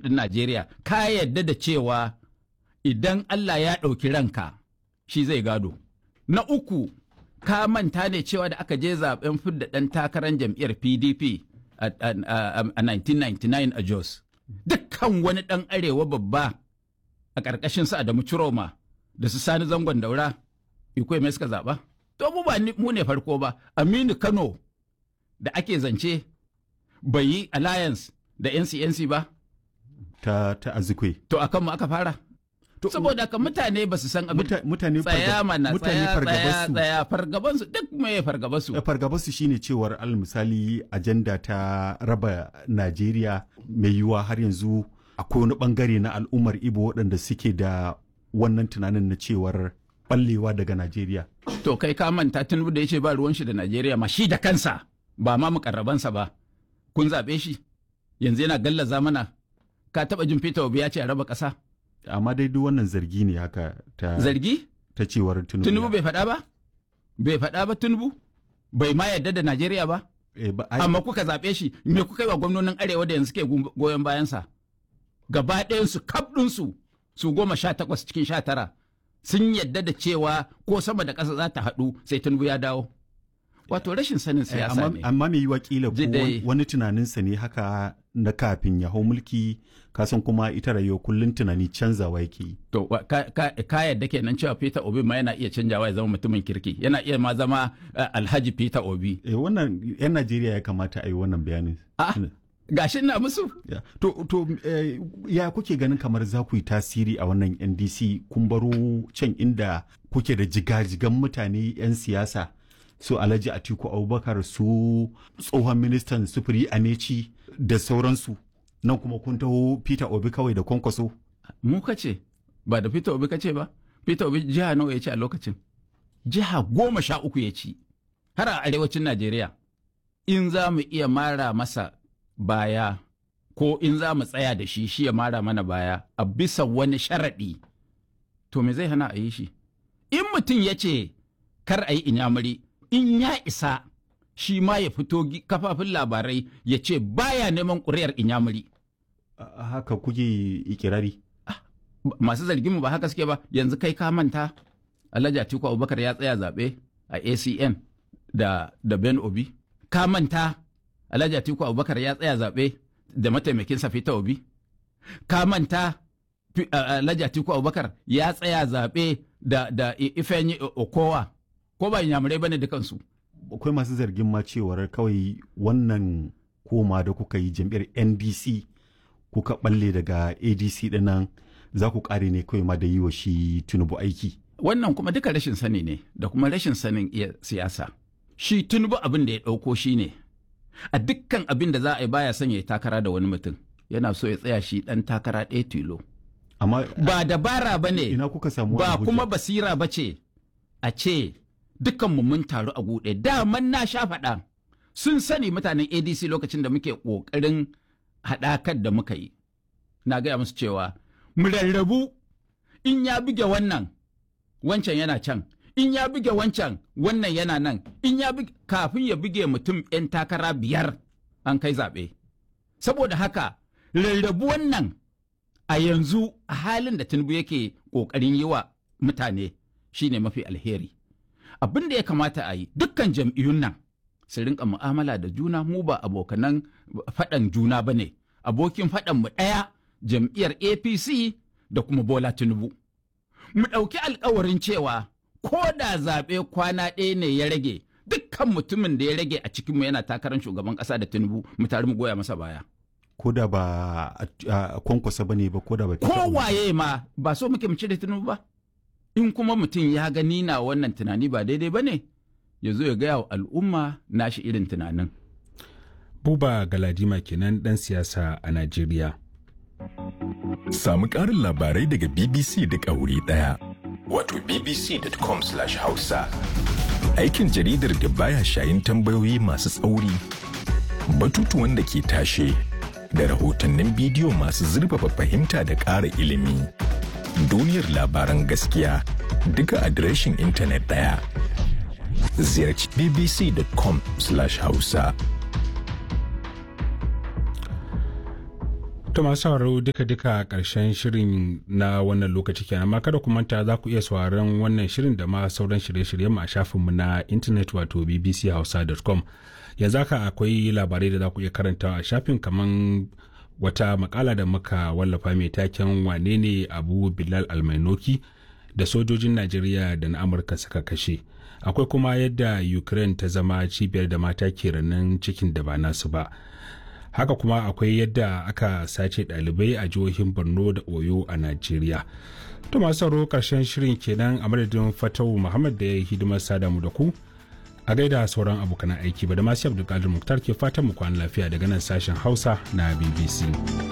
ɗin Najeriya ka yadda da cewa idan Allah ya ɗauki ranka shi zai gado. Na uku ka manta ne cewa da aka je zaben fidda ɗan takarar jam'iyyar PDP a, a, a, a 1999 a Jos. Dukkan wani ɗan arewa babba a ƙarƙashin su Adamu Ciroma da su Sani Zangon Daura, Ikwe mai suka zaɓa? To mu ba mu ne farko ba, Aminu Kano da ake zance bai yi alliance da NCNC ba? ta ta azikwe To akan mu aka fara? Saboda ka mutane ba su san abin Muta- mutane tsaya fargab- mana mutane tsaya tsaya fargabarsu tsaya fargabansu duk me fargabansu. fargabarsu shine cewar al misali ajanda ta raba Najeriya mai yiwuwa har yanzu akwai wani bangare na al'ummar Ibo waɗanda suke da wannan tunanin na cewar ballewa daga Najeriya. To kai ka manta Tinubu da ya ce ba ruwan shi da Najeriya ma shi da kansa ba ma mukarrabansa ba. Kun zaɓe shi yanzu yana gallaza mana ka taɓa jin Peter Obi ya ce a raba ƙasa. Amma dai duk wannan zargi ne haka ta, Zargi? ta cewar Tinubu. Tinubu ya- bai faɗa ba? Bai faɗa ba Tinubu? Bai ma yarda da Najeriya ba? Eh, ba- ai- Amma kuka zaɓe shi me kuka yi wa gwamnonin Arewa da yanzu ke goyon bayansa? Gaba ɗayansu kaf ɗinsu su goma sha takwas cikin sha tara sun yadda da cewa ko sama da ƙasa za ta haɗu sai Tinubu ya dawo. Wato rashin sanin Eh, siyasa amma, ne. amma mai yiwa kila ko Ji dai. wani- wani tunaninsa ne haka na kafin ya hau mulki kasan kuma ita rayuwa kullum tunani canzawa yake yi. To wa- ka, ka, ka yadda kenan cewa Peter Obi ma yana iya canjawa ya zama mutumin kirki yana iya ma zama eh, Alhaji Peter Obi. Eh, wannan 'yan Najeriya ya kamata a yi wannan bayanin. Ah, gashi ina musu. Ya. To, to eh, ya kuke ganin kamar za ku yi tasiri a wannan NDC kun baro can inda kuke da jigajigan mutane 'yan siyasa su Alhaji Atiku Abubakar su tsohon ministan sufuri Amechi da sauransu nan kuma kun taho Peter Obi kawai da kwankwaso. Mu kace ba da Peter Obi kace ba. Peter Obi jiha nawa ya ci a lokacin? Jiha goma sha uku ya ci. Har a arewacin Najeriya. In za mu iya mara masa baya ko in za mu tsaya da shi shi ya mara mana baya a bisa wani sharaɗi. To me zai hana a yi shi? In mutum ya ce kar a yi inyamuri in ya isa shi ma ya fito gi- kafafin labarai ya ce baya neman ƙuri'ar inyamuri. A- Haka kuke ikirari. Ba- masu zargin mu ba haka suke ba yanzu kai ka manta Alhaji Atiku Abubakar ya tsaya zaɓe a ACN da da Ben Obi ka manta Alhaji Atiku Abubakar ya tsaya zaɓe da mataimakin sa Peter Obi ka manta Fi- a- Alhaji Atiku Abubakar ya tsaya zaɓe da da I- Ifeanyi O- Okowa ko ba inyamurai bane dukansu Akwai masu zargin ma cewar kawai wannan koma da kuka yi jam'iyyar NDC kuka balle daga ADC dinnan za ku kare ne kawai ma da yi wa shi Tinubu aiki. wannan kuma duka rashin sani ne da kuma rashin sanin iya siyasa shi tunubu abin da ya ɗauko shi ne a dukkan abin da za a yi baya son ya yi takara da wani mutum yana so ya tsaya shi ɗan takara ɗaya tilo Amma ba dabara ba ne ina kuka samu ba wannan hujja? kuma basira ba ce a ce dukkanmu mun taru a guɗe daman na sha faɗa sun sani mutanen adc lokacin da muke ƙoƙarin haɗakar da muka yi na gaya musu cewa mu rarrabu in ya buge wannan wancan yana can in ya buge wancan wannan yana nan in ya buge kafin ya buge mutum 'yan takara biyar an kai zaɓe saboda haka rarrabu wannan a yanzu a halin da tinubu yake ƙoƙarin yi wa mutane shine mafi alheri abin da ya kamata a yi dukkan jam'iyyun nan su rinka mu'amala da juna mu ba abokanan faɗan juna ba ne abokin faɗan mu ɗaya jam'iyyar apc da kuma bola tinubu mu ɗauki alkawarin cewa ko da zaɓe kwana ɗaya ne ya rage dukkan mutumin da ya rage a cikinmu yana takarar shugaban ƙasa da tinubu mu tare mu goya masa baya ko da ba a a kwankwasa ba ne ba ko da ba kowaye ma ba so muke mu cire tinubu ba in kuma mutum ya gani na wannan tunani ba daidai ba ne ya zo ya gaya wa al'umma nashi irin tunanin Buba Galadima kenan ɗan siyasa a Najeriya. Samu ƙarin labarai daga BBC duk a wuri ɗaya. Wato bbc.com/hausa. Aikin jaridar da baya shayin tambayoyi masu tsauri, batutuwan da ke tashe, da rahotannin bidiyo masu zurfafa fahimta da ƙara ilimi. Duniyar labaran gaskiya duka adireshin intanet ɗaya. Ziyarci bbc.com/hausa. To masu sauraro duka-duka ƙarshen shirin na wannan lokaci kenan amma kada ku manta za ku iya sauraron wannan shirin da ma sauran shirye-shiryen mu a shafinmu na intanet wato bbchausa.com yanzu haka akwai labarai da za ku iya karanta a shafin kaman wata makala da muka wallafa mai taken wane ne abu bilal almainoki da sojojin najeriya da na amurka suka kashe akwai kuma yadda ukraine ta zama cibiyar da mata ke ranar cikin da ba nasu ba haka kuma akwai yadda aka sace ɗalibai a jihohin borno da oyo a najeriya to masu sauro karshen shirin kenan a madadin fatawu muhammad da ya yi hidimar sada mu da ku a gaida sauran abokan aiki ba da masu abdulkadir muktar ke fatan mu kwana lafiya daga nan sashen hausa na bbc